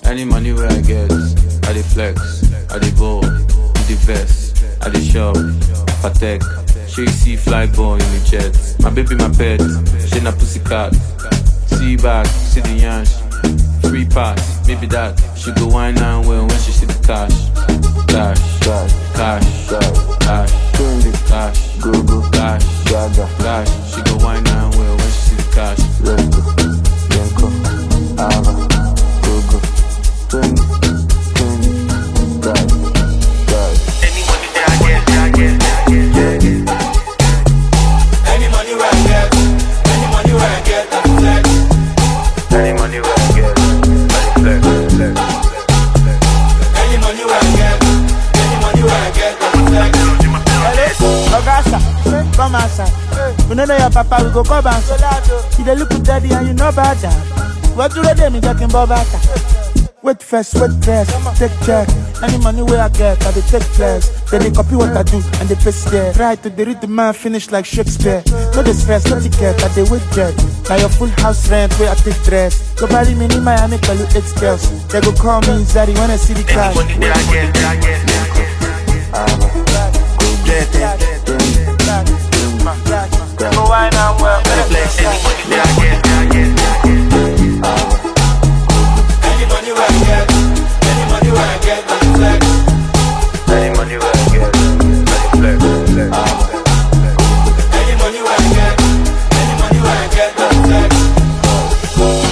Any money where I get, I dey flex, I dey ball, with the vest, I dey shop, patek. She see fly ball in the jet. My baby, my pet, she na pussycat. See back, see the yansh. Free pass, maybe that. She go wine and well when she see the cash. Cash, Cash, cash, cash, cash, trendy, cash, go go, cash, gaga, cash. She go wine and well when she see the cash. resto, yenko, ava, go go, trendy, trendy, cash, cash. Any money that I get, that I get, that I get, yeah, yeah. Any money where I get, any money where I get, I flex. Any money where I get, I flex, flex, flex, flex. Any money where I get, any money where I get, I flex. Ogasa, come outside. We no know your papa, we go come outside. You dey look daddy and you know about that. What do they me talking about that? Wait first, wait first, take check. Any money where I get, I dey take flex. Then they copy what I do and they paste there. Try to dey read the man finish like Shakespeare. No the stress, no ticket, I dey wait jet. Now your full house rent where I take dress. Go bury me in Miami, call you eight girls. They go call me Zari when I see the Any cash. money that I get, that I get, that I get, Ava, go go, yeah, yeah. trendy, Go wine and well, Flex. Any money that I get, that I get, that I get. ava, Any money where I get, any money where I get, I flex. Any money where I get, I flex, flex, flex, flex. Any money where I get, any money where I get, I flex.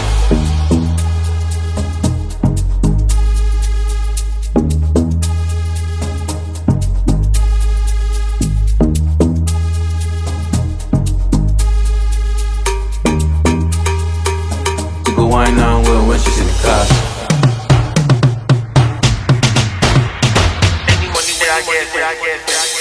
She go wine and well when she see the cash. Any money that I get, that I get, that I get.